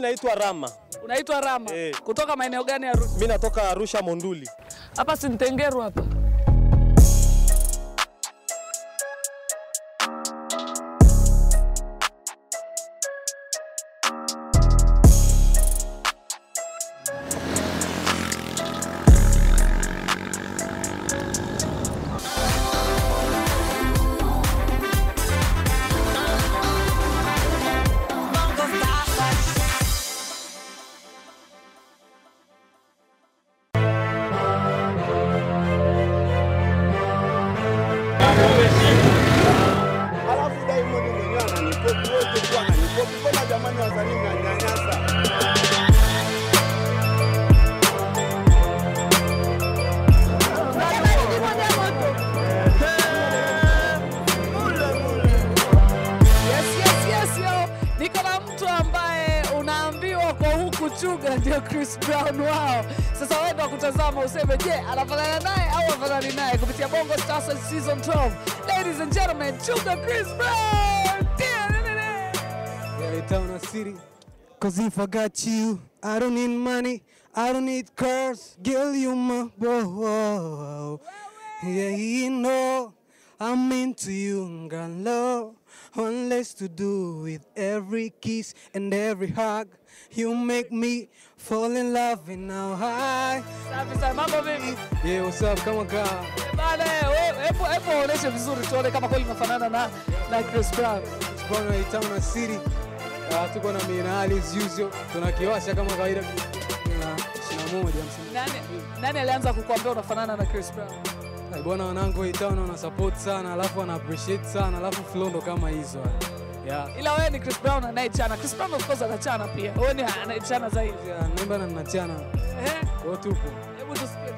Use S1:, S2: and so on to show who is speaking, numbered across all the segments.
S1: naitwa Rama.
S2: Unaitwa Rama.
S1: Eh.
S2: Kutoka maeneo gani ya Arusha?
S1: Mi natoka Arusha Monduli.
S2: Hapa si Ntengeru hapa.
S3: Alafu Diamond mwenyewe ananikopi wote tu ananikopi. Mbona jamani wasanii mnanyanyasa?
S2: Yes, yes, yes, yo. Niko na mtu ambaye unaambiwa kwa huku chuga ndio Chris Brown wao. Sasa wewe ndo kutazama useme, je, anafanana naye au afanani naye kupitia Bongo Stars season 12. Ladies and gentlemen, chuga Chris Brown.
S4: Yeah, town city. Cause if I got you, I don't need money, I don't need cars, girl, you my bro. Yeah, you know I'm into you, got love, one less to do with every kiss and every hug. You make me fall in love and now I.
S2: Safi sana, mambo vipi?
S4: Yeah, what's up? Kama kaa.
S2: Bana, we- hebu hebu onyeshe vizuri tuone kama kweli unafanana na na Chris Brown.
S4: Bwana Itauna City. Uh, tuko na Minali as usual. Tunakiwasha kama kawaida. Na 21 msimu.
S2: Nani nani alianza kukuambia unafanana na Chris Brown?
S4: Ay, Bwana wanangu wa Itauna wana support sana, alafu wana appreciate sana, alafu flow ndo kama hizo. Yeah.
S2: Ila wewe ni Chris Brown anayechana. Chris Brown of course anachana pia. Wewe ni anayechana zaidi.
S4: Yeah, naimba na nachana.
S2: Eh?
S4: Kwa tupo.
S2: Hebu tusikie.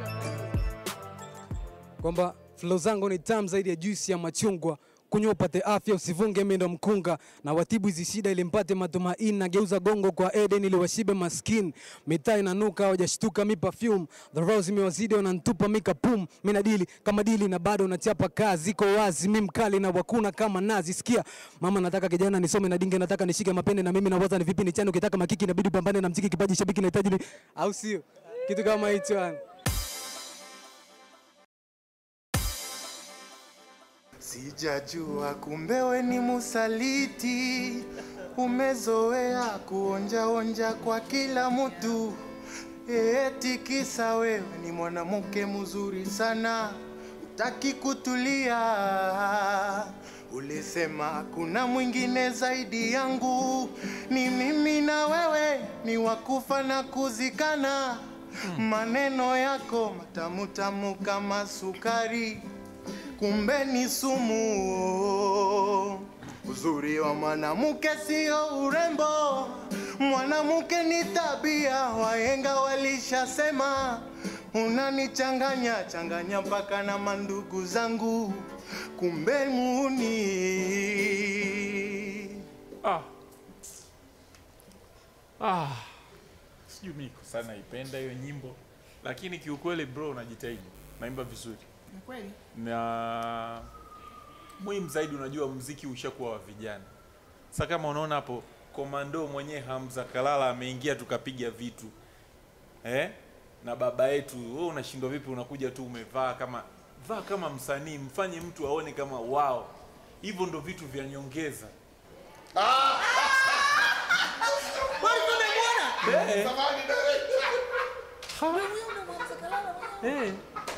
S4: Kwamba flow zangu ni tamu zaidi ya juisi ya machungwa. Kunywa upate afya, usivunge mimi ndo mkunga na watibu hizi shida ili mpate matumaini. Nageuza gongo kwa Eden ili washibe maskin. Mitaa inanuka hawajashtuka mi perfume. The rose imewazidi wanantupa mika pum. Mimi nadili kama dili na bado nachapa kazi. Iko wazi mi mkali na wakuna kama nazi. Sikia mama, nataka kijana nisome na dinge, nataka nishike mapende na mimi nawaza ni vipi nichane. Ukitaka makiki inabidi upambane na mziki, kipaji shabiki nahitaji ni au sio? Kitu kama hicho yani.
S5: Sijajua kumbe we ni musaliti, umezoea kuonjaonja kwa kila mtu, eti kisa wewe ni mwanamke mzuri sana, utaki kutulia. Ulisema kuna mwingine zaidi yangu, ni mimi na wewe, ni wakufa na kuzikana. Maneno yako matamu tamu kama sukari kumbe ni sumu. Uzuri wa mwanamke sio urembo, mwanamke ni tabia. Wahenga walishasema, unanichanganya changanya mpaka na mandugu zangu, kumbe muni.
S6: Ah. Ah. Sijui mimi kwa sana naipenda hiyo nyimbo, lakini kiukweli bro, unajitahidi, naimba vizuri
S7: Ni kweli?
S6: na muhimu zaidi, unajua mziki ushakuwa wa vijana. Sasa kama unaona hapo komando mwenyewe Hamza Kalala ameingia tukapiga vitu eh? na baba yetu, wewe unashindwa vipi? Unakuja tu umevaa kama vaa kama msanii, mfanye mtu aone kama wao. Hivyo ndo vitu vya nyongeza. Eh. Eh.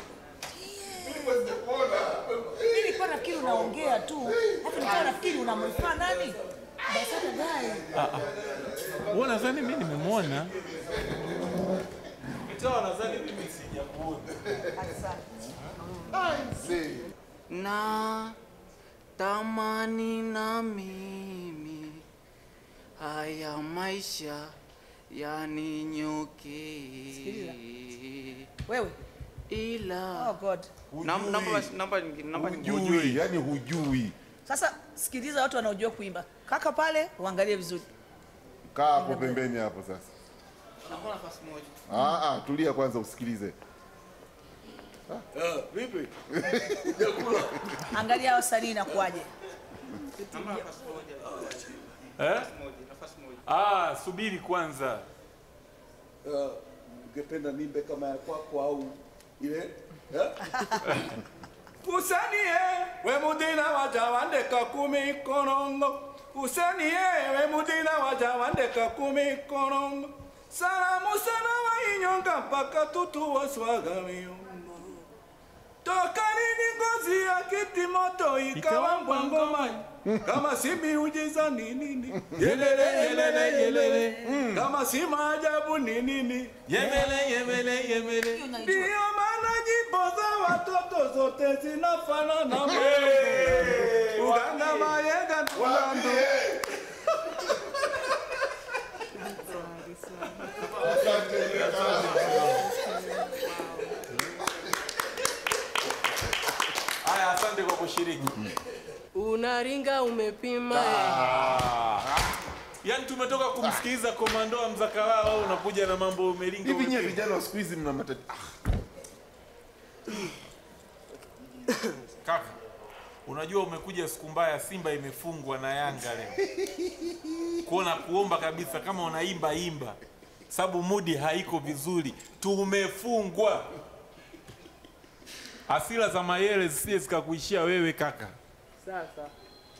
S7: Mimi nilikuwa nafikiri unaongea tu, hata nilikuwa nafikiri unamrifaa nani? Basata Gai.
S6: Wewe nadhani mimi nimemwona. Mtoa nadhani mimi sijamuona.
S5: na tamani na mimi haya maisha yaninyuki
S7: Wewe.
S5: ila
S7: Oh God.
S5: Nam- namba basi, namba nyingine, namba nyingine.
S8: hujui yani hujui
S7: Sasa sikiliza watu wanaojua kuimba. Kaka pale uangalie vizuri.
S8: kaa hapo pembeni hapo sasa
S5: Naomba nafasi moja.
S8: ah, ah, tulia kwanza usikilize
S7: Angalia wasanii inakuwaje.
S5: Naomba nafasi moja.
S6: Eh?
S5: Nafasi moja, nafasi moja.
S6: Ah, subiri kwanza.
S3: Uh, ungependa nimbe kama ya kwako au ile eh? Usanie we mudina waja wandeka kumi korongo Usanie we mudina waja wandeka kumi korongo Salamu sana wa inyonga mpaka tutu waswaga miumba Toka nini ngozi ya kiti moto ikawa mbwangoma kama si miujiza ni nini yelele yelele yelele kama si maajabu ni nini
S6: Yemele, yemele, yemele.
S3: ndio maana nyimbo za watoto zote zinafanana uganga mayenga ndulandu
S6: Haya, asante kwa kushiriki.
S1: Unaringa umepima
S6: Yaani tumetoka kumsikiliza komando wa Mzakalala, wewe unakuja na mambo umelinga.
S8: Hivi nyie
S6: umepinga.
S8: vijana wa siku hizi mna matatizo.
S6: Kaka, unajua umekuja siku mbaya, Simba imefungwa na Yanga leo. Kuona kuomba kabisa kama unaimba imba, sababu mudi haiko vizuri, tumefungwa. Hasira za Mayele zisije zikakuishia wewe kaka.
S1: sasa.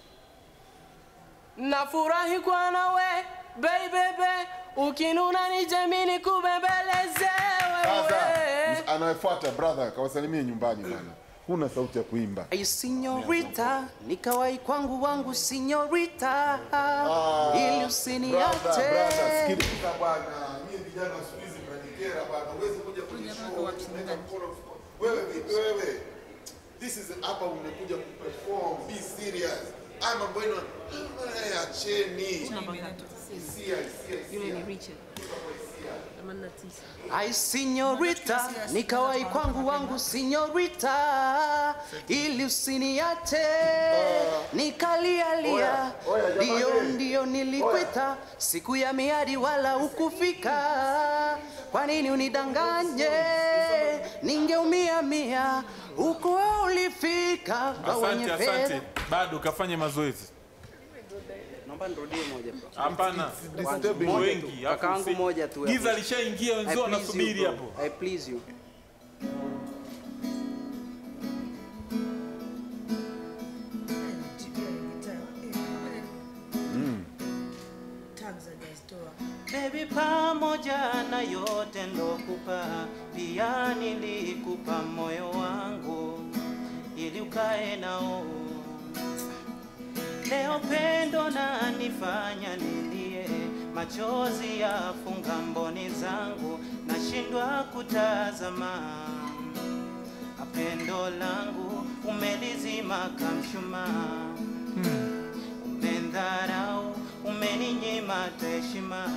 S1: Nafurahi kwa nawe baby, ukinuna nije mimi kubembeleze
S8: Sasa
S1: wewe.
S8: anayefuata brother, kawasalimie nyumbani bana. Huna sauti ya kuimba.
S9: Ay, Signorita, ni kawaii kwangu wangu signorita, ili
S8: Brother,
S9: usiniache.
S8: brother, sikiliza bwana. Nyie vijana wa siku hizi mnajikera bwana. Huwezi kuja kwenye show unaweka mkono mfukoni. Wewe vipi wewe? This is hapa umekuja kuperform. Be serious. Haya mambo yenu eh, acheni. Hisia, hisia, hisia.
S9: Ay, signorita, ni kawaii kwangu wangu signorita, ili usiniache. Nikalialia,
S8: Oya, oya, jamani.
S9: ndio ndio nilikwita, siku ya miadi wala ukufika. Kwa nini unidanganye? Ningeumia mia, huko ulifika kwa wenye
S6: Asante,
S9: fedha.
S6: asante. Bado kafanye mazoezi.
S10: Naomba nirudie moja bro.
S6: Hapana,
S8: disturbing.
S6: Mbo wengi. alafu
S10: Kakaangu
S6: si-
S10: moja tu.
S6: Giza lishaingia,
S10: I
S6: wenzao
S10: please you,
S6: wanasubiri
S10: bro.
S6: hapo.
S10: I please you.
S11: Baby, pamoja na yote ndokupa, pia nilikupa moyo wangu ili ukae nao. Leo pendo na nifanya nilie, machozi yafunga mboni zangu, nashindwa kutazama. Pendo langu umelizima kamshumaa, umendharau, umeninyima hata heshima.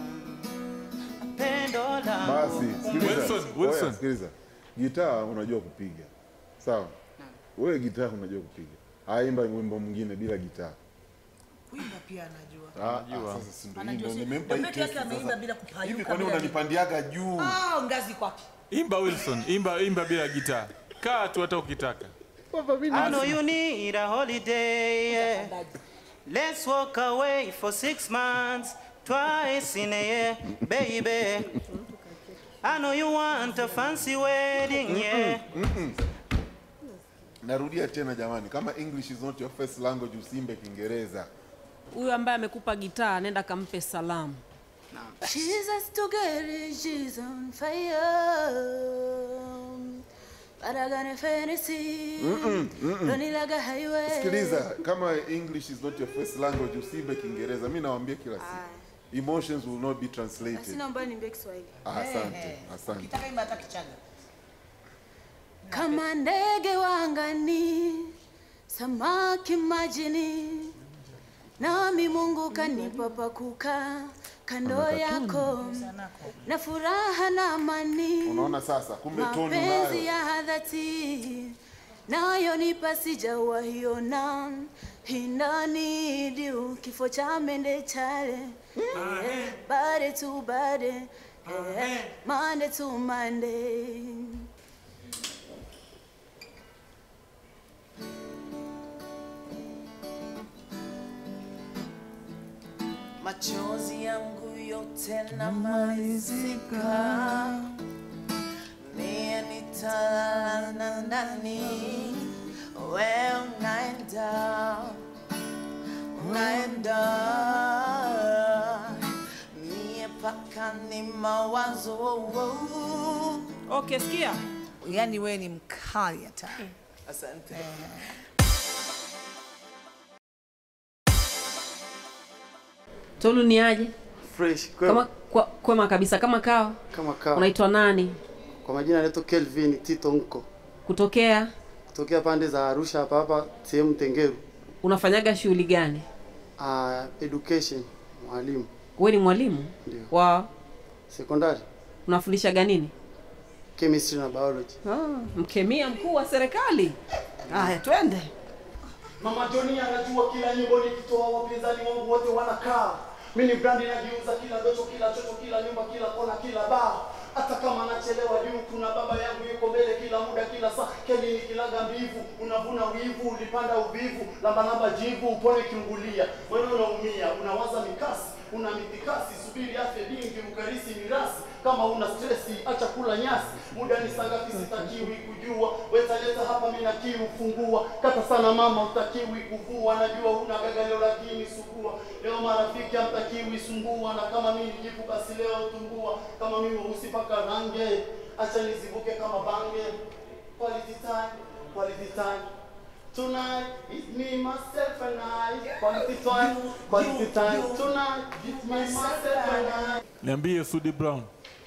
S11: Pendo langu
S8: Basi, sikiliza.
S6: Wilson, Wilson.
S8: Oya, sikiliza. Gitaa unajua kupiga. Sawa? Wewe gitaa unajua kupiga. Haimba wimbo mwingine bila gitaa.
S7: Kuimba pia anajua.
S8: Ah, ah, sasa si ndio
S7: Anajua
S8: hivyo,
S7: si-
S8: nimempa hii
S7: ndio peke yake
S8: kesi
S7: ameimba
S8: sasa.
S7: bila kupayuka,
S8: Hivi kwa nini
S7: bila-
S8: unanipandiaga juu?
S7: Ah, ngazi kwake.
S6: Imba Wilson, imba imba bila gitaa. Kaa tu hata ukitaka.
S11: I know you need a holiday. Yeah. Let's walk away for six months, twice in a year, baby. I know you want a fancy wedding, yeah.
S8: Narudia tena jamani, kama English is not your first language usimbe Kiingereza.
S12: Huyu ambaye amekupa gitaa nenda kampe salamu.
S13: Jesus together, she's on fire. But I got a fantasy.
S8: Mm-mm, mm-mm.
S13: Running like a highway.
S8: Sikiliza, kama English is not your first language usimbe Kiingereza. Mimi nawaambia kila siku. Emotions will not be
S13: Basi
S8: translated.
S13: naomba niambie Kiswahili.
S8: Ah, Asante, asante.
S7: Ukitaka imba hata Kichaga.
S13: Kama ndege wangani, samaki majini, nami Mungu kanipa pa kukaa kando yako, na furaha na amani,
S8: Unaona sasa, kumbe toni
S13: mapenzi
S8: nayo.
S13: ya dhati nayo nipa sijawahiona hinanidiu kifo cha mende chale Eh, bade tu bade eh, mande tu mande
S14: machozi yangu yote namalizika, mie nitalala na nani? We unaenda, unaenda, mie paka ni mawazo.
S7: Okay, sikia. Yaani wewe ni mkali hata.
S14: Asante.
S12: Tolu ni aje?
S10: Fresh.
S12: Kama kwa, kwema kabisa kama kawa.
S10: Kama kawa.
S12: Unaitwa nani?
S10: Kwa majina anaitwa Kelvin Tito Nko.
S12: Kutokea?
S10: Kutokea pande za Arusha hapa hapa sehemu Tengeru.
S12: Unafanyaga shughuli gani?
S10: Uh, education mwalimu
S12: Wewe ni mwalimu?
S10: Ndio.
S12: Wa
S10: sekondari
S12: unafundishaga nini?
S10: chemistry na biology.
S12: Ah, mkemia mkuu wa serikali. Haya, twende.
S15: Mama Joni anajua kila nyimbo nikitoa, wapinzani wangu wote wanakaa. Mimi ni brandi najiuza kila docho, kila chocho, kila nyumba, kila kona, kila baa. Hata kama nachelewa juu, kuna baba yangu yuko mbele kila muda, kila saa. Keli ni kilaga mbivu, unavuna wivu, ulipanda uvivu, lamba lamba jivu, upone kiungulia. Wewe unaumia, unawaza mikasi, una mitikasi, subiri afya dingi, ukarisi mirasi. Kama una stresi, acha kula nyasi. Muda ni saa ngapi? Sitakiwi kujua. Wetaleta hapa, mimi na kiu fungua. Kata sana mama, utakiwi kuvua. Najua una gagalio lakini sugua. Leo marafiki hamtakiwi sumbua, na kama mimi jipu basi leo tumbua. Kama mimi weusi paka range, acha nizivuke kama bange. Quality time, quality time. Tonight, it's me, myself and I. Quality time, quality time. Tonight, it's me, myself and I.
S6: Niambie Sudi Brown.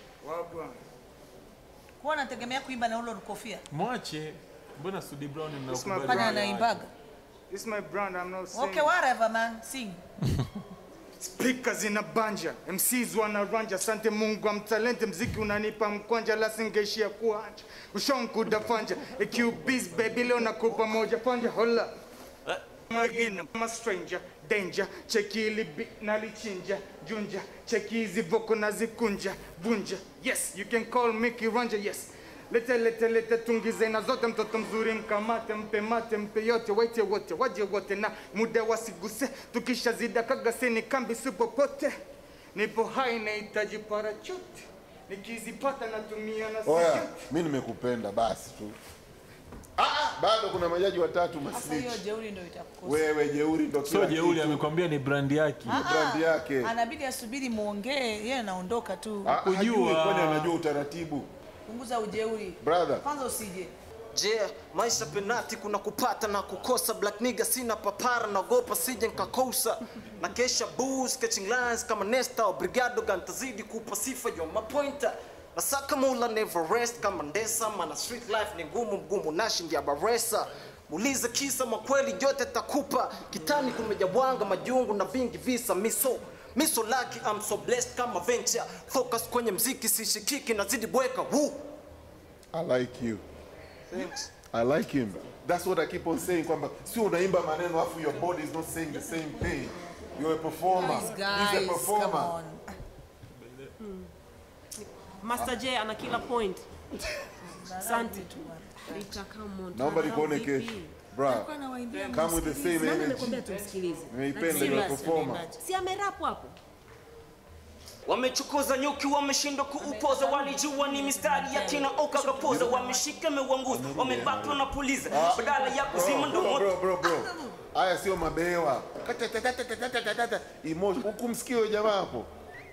S7: Kwa nategemea kuimba na ule kofia.
S6: Mwache. Mbona Sudi Brown
S16: It's my
S6: mnakubali?
S7: Fanya anaimbaga.
S16: It's my brand, I'm not saying.
S7: Okay, whatever man, sing.
S16: Speakers ina banja, MCs wanaranja, asante Mungu amtalente, mziki unanipa mkwanja, la singeishia kuanja, ushonku dafanja, AQBs baby leo nakupa moja panja, hola Magina, I'm a stranger, danger, cheki ili beat nalichinja, junja, cheki hizi voko nazikunja, bunja, yes, you can call me kiranja, yes, lete lete lete tungize na zote, mtoto mzuri mkamate, mpe mate, mpe yote, waite wote, waje wote na muda wasiguse, tukisha zida kagaseni kambi si popote, nipo hai nahitaji parachuti, nikizipata natumia na
S8: Oya,
S16: sijui.
S8: mi nimekupenda basi tu. Ah, ah, bado kuna majaji watatu
S7: Sasa
S8: masnitch.
S7: hiyo jeuri ndio itakukosa.
S8: Wewe jeuri ndo
S6: Sio
S8: kila
S6: jeuri,
S8: kitu.
S6: amekwambia ni brand yake.
S7: Ah, ah,
S8: brand yake.
S7: Anabidi asubiri muongee, yeye anaondoka tu.
S8: Ah, hajui, kwani anajua utaratibu.
S7: Punguza ujeuri.
S8: Brother.
S7: Kwanza usije.
S17: Je, maisha penati kuna kupata na kukosa. Black nigga sina papara, naogopa sije nkakosa. Na kesha booze, catching lines kama Nesta au Brigado gantazidi kupa sifa yo mapointa. Nasaka mula never rest kama Ndesa, mana street life ni ngumu mgumu nashindia baresa. Muulize kisa makweli yote takupa. Kitani kumejabwanga majungu na vingi visa miso miso lucky, I'm so blessed kama venture. Focus kwenye mziki sishikiki nazidi bweka. Woo.
S8: I like you.
S17: Thanks.
S8: I like him. That's what I keep on saying kwamba sio unaimba maneno afu your body is not saying the same thing. You're a performer.
S7: Guys,
S8: He's
S7: guys,
S8: a performer.
S7: come on.
S12: Master J ana kila point. Asante. Rita, come on.
S8: Naomba
S12: Tunakaa
S8: nikuone
S12: vipi?
S8: kesho. Bra,
S12: Alikuwa anawaambia
S8: come with the
S12: msikilize.
S8: same
S12: Nani
S8: energy.
S12: amekwambia tumsikilize?
S8: Nimeipenda,
S12: Like,
S8: you're a
S12: serious.
S8: performer.
S12: Si amerapu hapo?
S17: Wamechukuza nyuki, wameshindwa kuupoza, walijua ni mistari ya kina oka kapoza, wameshika mewanguza, wamebaki wanapuliza, badala ya kuzima ndo
S8: Bro,
S17: moto.
S8: bro, bro, bro. Haya sio mabewa. Katatatatatatatata. Emotion. Hukumsikia huyo jamaa hapo?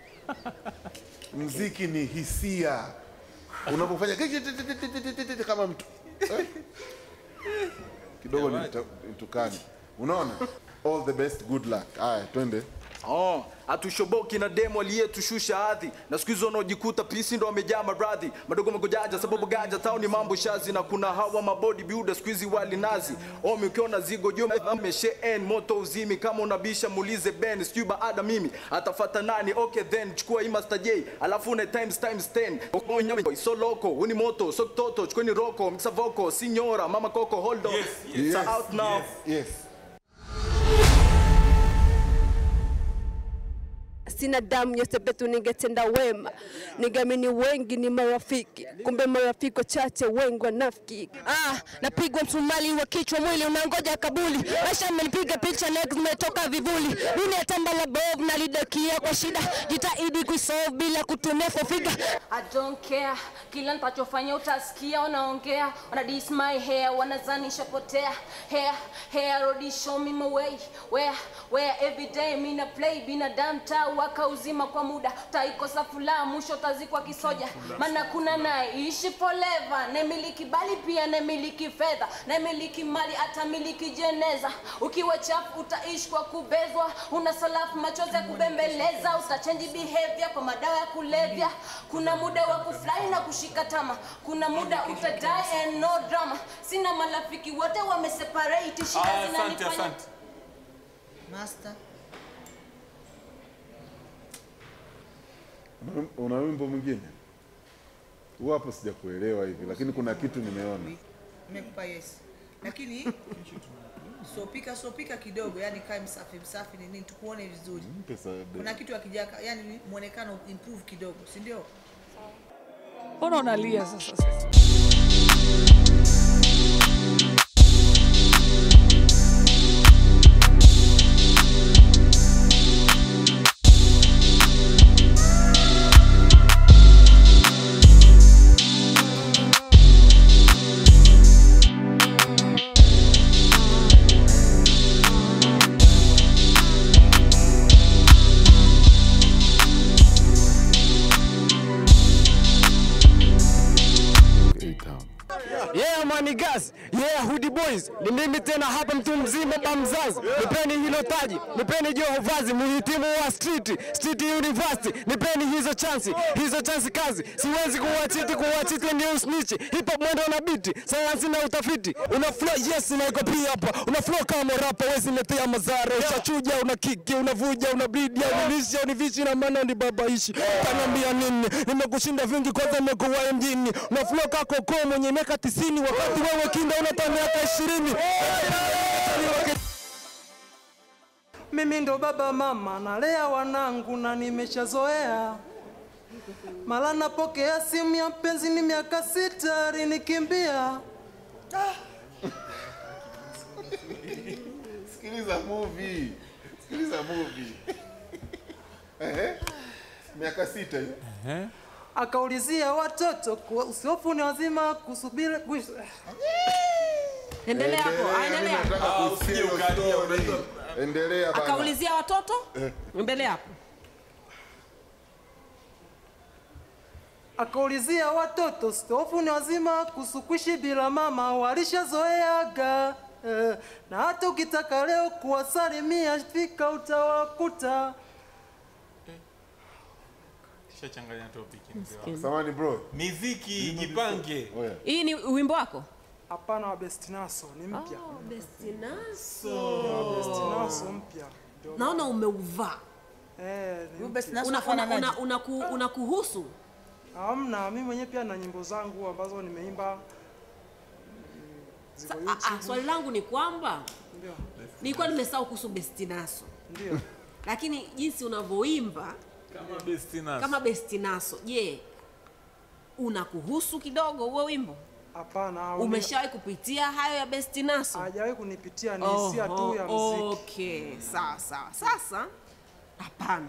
S8: Mziki ni hisia. Unapofanya kama mtu eh? kidogo nita- nitukane. Unaona? All the best, good luck. Haya, twende.
S18: Oh, hatushoboki na demo aliyetushusha hadhi na siku hizo wanaojikuta pisi ndo wamejaa maradhi madogo magojaja sababu gaja tauni mambo shazi na kuna hawa mabodi biuda siku hizi wali nazi omi ukiona zigo juu amesheen moto uzimi kama unabisha muulize ben sijui baada mimi atafata nani okay then chukua hii master j alafu une times times 10 Onyame, so loko uni moto so toto chukweni roko mxa voko signora mama koko hold on it's
S8: Yes,
S18: out now
S8: Yes.
S19: sina damu ya sepetu, ningetenda wema. Ningeamini wengi ni marafiki, kumbe marafiki wachache, wengi wanafiki. Ah, napigwa msumali wa kichwa, mwili unangoja kabuli. Maisha amenipiga picha, legs zimetoka vivuli. Dunia tamba la bovu, nalidakia kwa shida, jitahidi kuisolve bila kutumia fofiga. I don't care, kila nitachofanya utasikia wanaongea, wana diss my hair, wanazanisha potea hair hair, rodi show me my way where where every day mina play binadamu taa waka uzima kwa muda, utaikosa furaha, mwisho utazikwa kisoja, maana kuna naye ishi forever, nemiliki bali pia nemiliki fedha, nemiliki mali atamiliki jeneza. Ukiwa chafu utaishi kwa kubezwa, una salafu machozi ya kubembeleza, utachange behavior kwa madawa ya kulevya. Kuna muda wa kufurahi na kushika tama, kuna muda utadie and no drama. Sina marafiki wote wameseparate, shida
S6: Aya, asante,
S19: zinanifanya
S6: asante.
S7: Master.
S8: Una- Una wimbo mwingine? Huu hapo sijakuelewa hivi, lakini kuna kitu nimeona.
S7: Nimekupa yes. Lakini sopika sopika kidogo, yani kae msafi msafi ni nini tukuone vizuri.
S8: Mpe Saade.
S7: Kuna kitu akijaka, yani muonekano improve kidogo, si ndio?
S2: Mbona unalia sasa? sasa?
S20: Yeah, mani gas. Yeah, Hoodie Boys. Ni mimi tena hapa mtu mzima ba mzazi. Nipeni hilo taji, nipeni joho vazi, muhitimu wa street, street university. Nipeni hizo chansi, hizo chansi kazi. Siwezi kuwachiti, kuwachiti ndio usnichi. Hip hop mwendo na beat, sayansi na utafiti. Una flow yes na iko pia hapa. Una flow kama rapa, wezi letea mazara. Ushachuja, una kiki, unavuja, una bleed, unilisha, univishi na maana ni babaishi. Kaniambia nini? Nimekushinda vingi kwanza nimekuwa mjini. Una flow kako kwa mwenye miaka 90 wakati wewe kinda una ta miaka 20.
S21: Mimi ndo baba mama, nalea wanangu na nimeshazoea. Mara napokea simu ya mpenzi, ni miaka sita alinikimbia.
S8: Sikiliza movie. Sikiliza movie. Ehe. Miaka sita hiyo.
S21: Akaulizia watoto kuwa usiofu ni wazima kusubiri kuishi.
S12: Endelea hapo, ah, endelea.
S8: Nataka
S6: Ah,
S8: kusikia
S6: usije
S8: hiyo
S6: ukalia,
S8: story.
S6: unajua.
S8: Endelea bana.
S12: Akaulizia watoto
S8: Eh.
S12: mbele hapo.
S21: Akaulizia watoto usiofu ni wazima kusukuishi bila mama, walishazoeaga eh, na hata ukitaka leo kuwasalimia fika utawakuta.
S6: Shachanganya topic mzee wangu.
S12: Maskini.
S8: Samahani bro.
S6: Miziki jipange.
S12: Hii ni wimbo wako?
S21: Hapana, wa Bestinaso ni mpya.
S12: Oh, Bestinaso.
S21: Wa Bestinaso mpya. Ndio
S12: Naona umeuvaa.
S21: Eh, ni
S7: Huyu
S21: mpya.
S7: Bestinaso
S12: Una, una,
S7: unafananaje?
S12: una, una, ku, una kuhusu
S21: Hamna, mimi mwenyewe pia na nyimbo zangu ambazo nimeimba mm, ziko
S12: Sa, ah,
S21: YouTube.
S12: ah, swali langu ni kwamba
S21: Ndio.
S12: nilikuwa nimesahau kuhusu Bestinaso,
S21: Ndio.
S12: lakini jinsi unavyoimba
S6: Kama Bestinaso.
S12: kama Bestinaso, je, unakuhusu kidogo huo wimbo?
S21: Hapana. au-
S12: Umeshawahi kupitia hayo ya Bestinaso?
S21: Hajawahi kunipitia ni hisia tu ya
S12: Oho,
S21: muziki.
S12: Okay, sawa sawa. Sasa hapana.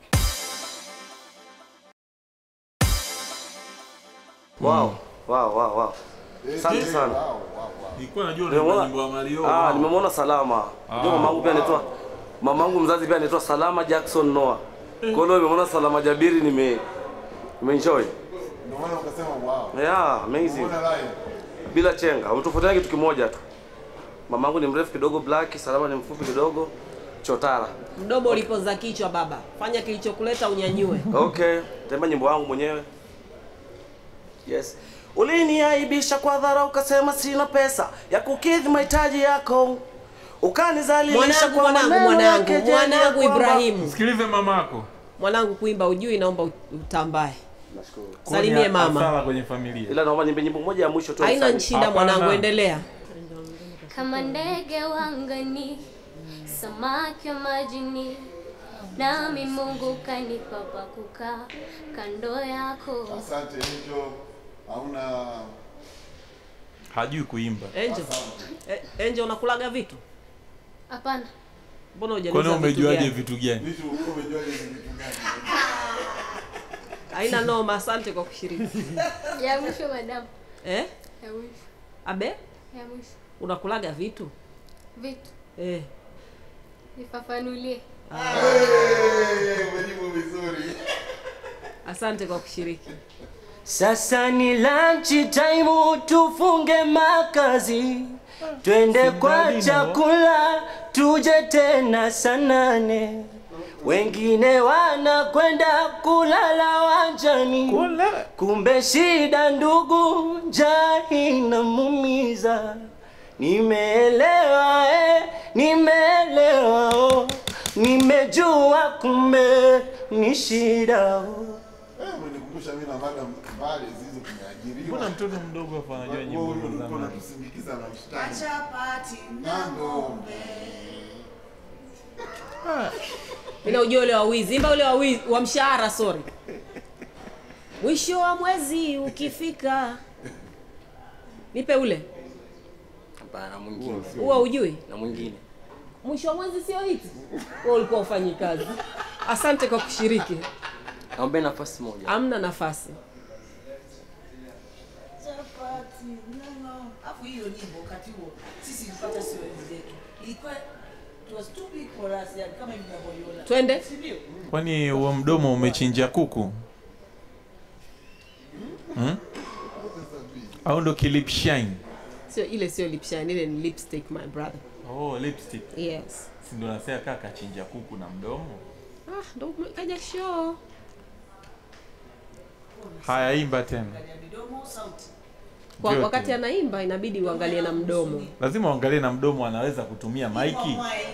S22: Wow, wow, wow, wow. Asante sana.
S6: Nilikuwa najua
S22: Nimemwona-
S6: ni nyimbo ya Mario.
S22: Ah,
S6: wow.
S22: nimemwona Salama. Ndio mamangu pia anaitwa mamangu mzazi pia anaitwa Salama Jackson Noah. Kwa hiyo nimemwona Salama Jabiri nime nimeenjoy.
S8: Ndio maana ukasema wow.
S22: Yeah, amazing.
S8: Umeona live.
S22: Bila chenga. Umetofautiana kitu kimoja tu. Mamangu ni mrefu kidogo black, Salama ni mfupi kidogo chotara.
S12: Mdomo ulipoza kichwa baba, fanya kilichokuleta unyanyue.
S22: Okay, temba nyimbo wangu mwenyewe. Yes. Uliniaibisha kwa dhara ukasema sina pesa ya kukidhi mahitaji yako. Ukanizalilisha
S12: Mwanangu,
S22: kwa
S12: mwanangu,
S22: maneno ya
S12: mwanangu,
S22: kejeli ya
S12: mwanangu
S22: kwamba-
S12: Ibrahimu.
S6: Sikilize mamako.
S12: Mwanangu kuimba ujui, naomba utambae.
S22: Nashukuru.
S12: Salimie mama.
S6: Hasara kwenye familia.
S22: Ila naomba nyimbe nyimbo moja ya mwisho tu.
S12: Haina
S22: Asante.
S12: shida mwanangu, endelea.
S23: kama ndege wa angani, samaki wa majini,
S4: nami Mungu kanipa pa kukaa kando yako.
S8: Asante Angel, hauna
S6: hajui kuimba
S12: Angel, eh, Angel unakulaga vitu?
S4: Hapana,
S12: Mbona
S6: kwani
S12: hujaniuliza vitu
S6: umejuaje
S12: gani?
S6: vitu gani
S8: vitu umejuaje hizi vitu gani?
S12: Haina noma, asante kwa kushiriki.
S4: ya mwisho madam,
S12: Eh?
S4: ya mwisho,
S12: Abe,
S4: ya mwisho.
S12: unakulaga vitu?
S4: Vitu
S12: Eh.
S4: nifafanulie.
S8: Hey, umejibu vizuri.
S12: Asante kwa kushiriki.
S11: Sasa ni lunch time, tufunge makazi, twende kwa chakula, tuje tena saa nane. Wengine wanakwenda kulala wanjani, kumbe shida ndugu, njaa inamumiza. Nimeelewa eh, nimeelewa oh, nimejua kumbe ni shida oh.
S8: Eh, umenikumbusha mimi na madam mbali zizo tumeajiriwa.
S6: mbona mtoto mdogo hapa anajua nyimbo
S8: Wewe
S6: za
S8: ulikuwa
S6: zamani
S8: unatusindikiza na mshtani.
S14: Chapati na
S8: Nando.
S12: Mina ujua ule wa wizi, imba ule wa wizi, wa mshahara sorry. Mwisho wa mwezi ukifika. Nipe ule.
S17: Hapana, mwingine.
S12: Huwa ujui?
S17: Na mwingine.
S12: Mwisho wa mwezi sio hiti. Wewe ulikuwa ufanyi kazi. Asante kwa kushiriki.
S17: Naombe nafasi moja.
S12: Hamna nafasi.
S14: chapati no no. Afu hiyo nyimbo wakati huo sisi tulipata sio enzi zetu. Ilikuwa it was too big for us yani kama hivi mnavyoiona.
S12: Twende.
S14: Si ndio?
S6: kwani huo mdomo umechinja kuku hmm? au ndo kilip shine
S12: Sio ile sio lip shine, ile ni lipstick my brother.
S6: oh, lipstick
S12: Yes.
S6: si ndo nasema kaka chinja kuku na mdomo
S12: Ah, ndo kaja show.
S6: haya imba tena
S14: Midomo sauti.
S12: Kwa
S6: Vyote.
S12: wakati anaimba inabidi uangalie na mdomo.
S6: lazima uangalie na mdomo anaweza kutumia maiki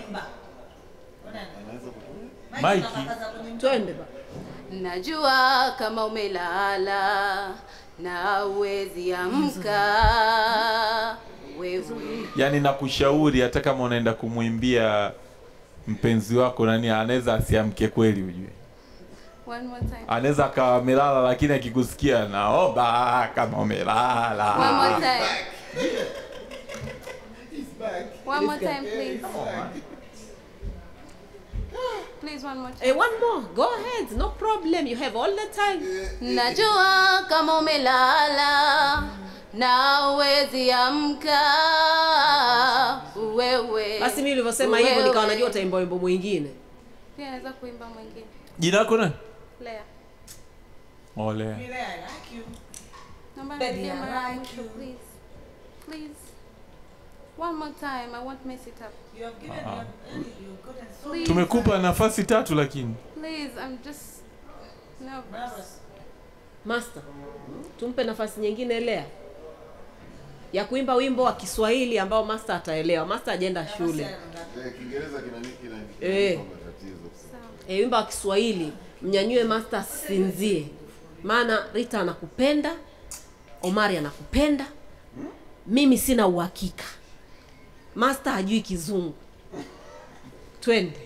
S6: maiki
S12: Twende ba.
S13: Najua kama umelala na uwezi amka wewe.
S6: yaani nakushauri hata kama unaenda kumwimbia mpenzi wako nani anaweza asiamke kweli ujue
S13: One more time.
S6: anaweza akawa amelala lakini akikusikia naomba kama umelala
S13: One more time. One more time, please. Please, one more time.
S12: Hey, one more. Go ahead. No problem. You have all the time.
S13: Najua kama umelala na uwezi amka wewe.
S12: Basi mimi nilivyosema hivyo nikawa
S13: Wewe.
S12: najua utaimba wimbo mwingine.
S13: Pia naweza kuimba mwingine.
S6: jina lako nani
S13: Lea.
S6: ole
S13: Naomba
S14: Baby,
S13: nirudie
S14: I
S13: mara ya
S14: like
S13: mwisho,
S14: you.
S13: please. Please. One more time. I won't mess it up.
S14: You have given
S6: Ah.
S14: me you gotten so
S13: Please.
S6: tumekupa nafasi tatu lakini
S13: Please, I'm just nervous.
S12: Master, tumpe nafasi nyingine Lea ya kuimba wimbo wa Kiswahili ambao master ataelewa. Master ajenda shule.
S8: Eh, Kiingereza kina nini kina
S12: Eh.
S8: matatizo.
S12: E, wimbo wa Kiswahili mnyanyue master asinzie, maana Rita anakupenda, Omari anakupenda, mimi sina uhakika. Master hajui kizungu. Twende.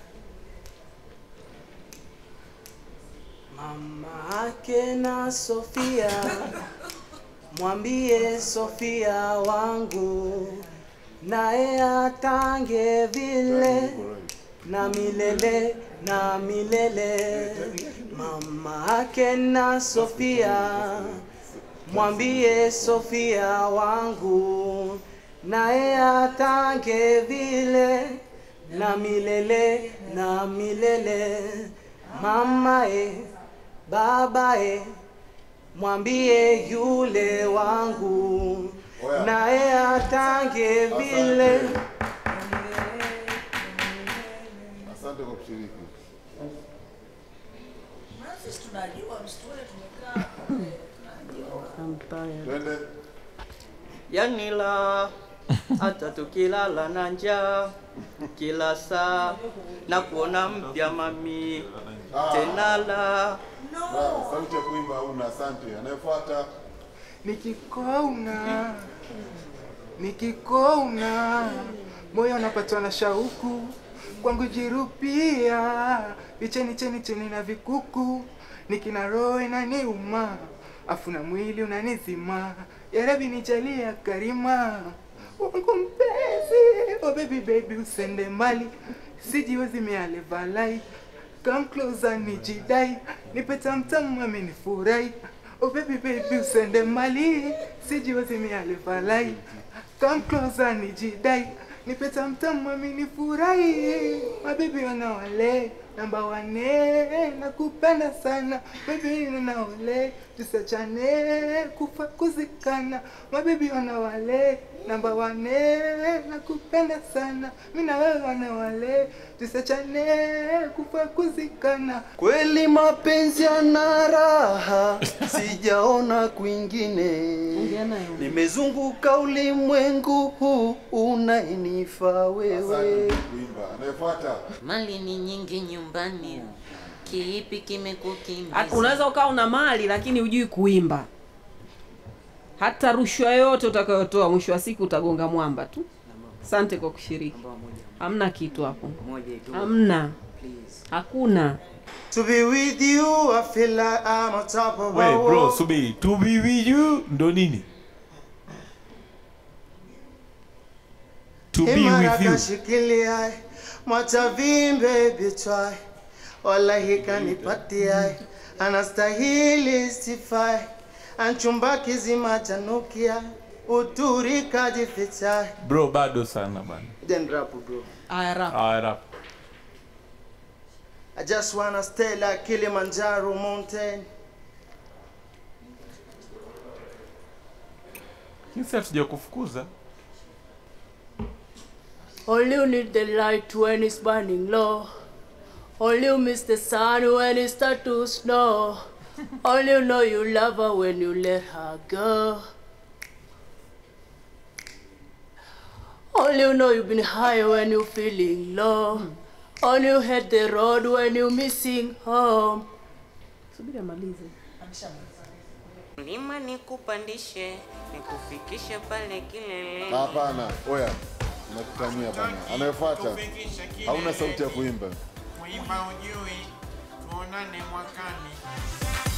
S11: Mama ake na Sofia, mwambie Sofia wangu naye atange vile na milele na milele. Mama ake na Sofia, mwambie Sofia wangu naye atange vile na milele na milele. Mama e, baba e, mwambie yule wangu naye atange vile.
S8: Asante kwa kushiriki.
S14: Maana sisi tunajua msituni tumekaa.
S8: Twende.
S11: Yani la hata tukilala na njaa kila saa na kuona mpya mami tena la
S8: Bravo, sauti ya kuimba hauna. Asante. Anayefuata
S5: Nikikuona, nikikuona, moyo unapatwa na shauku
S16: kwangu jirupia vicheni cheni cheni na vikuku nikina roho inaniuma afu na mwili unanizima yarabi nijalia karima wangu mpenzi oh baby baby usende mbali sijiwezi mialevalai come closer nijidai nipe tamtamu amenifurahi oh baby baby usende mbali sijiwezi mialevalai come closer nijidai nipe tamtamu amenifurahi mabibi wanawale namba wane nakupenda sana baby nanaole tusachane kufa kuzikana mabibi wanawale namba wane nakupenda sana mi na wewe wanawale tusachane kufa kuzikana
S15: Kweli mapenzi yana raha, sijaona kwingine. Nimezunguka ulimwengu huu unainifaa wewe.
S8: Anayefuata
S3: Mali ni nyingi nyumbani, kiipi kimekukimbiza?
S12: Hata unaweza ukawa una mali lakini hujui kuimba. Hata rushwa yoyote utakayotoa mwisho wa siku utagonga mwamba tu. Asante kwa kushiriki. Hamna kitu hapo. Hamna. Hakuna.
S15: To be with you, I feel like I'm on top of
S6: We
S15: a
S6: bro,
S15: wall.
S6: subiri. To be with you ndo nini? To be with you.
S15: Shikilia mwatavimbe bitwai wallahi kanipatia anastahili sifai anchumba kizima chanukia uturi kajificha
S6: Bro, bado sana bana.
S15: then rap bro
S12: Aya rap.
S6: Ah, rap.
S15: I just wanna stay like Kilimanjaro mountain
S6: Kisi hatuja kufukuza.
S1: All you need the light when it's burning low. All you miss the sun when it start to snow. All you know you love her when you let her go. All you know you've been high when you feeling low. All you hate the road when you missing home. Subiri amalize.
S3: Mlima nikupandishe, nikufikishe pale kilele.
S8: hapana, oya, nakutania bana. Anayefuata hauna sauti ya kuimba.
S5: Kuimba ujui, tuonane mwakani.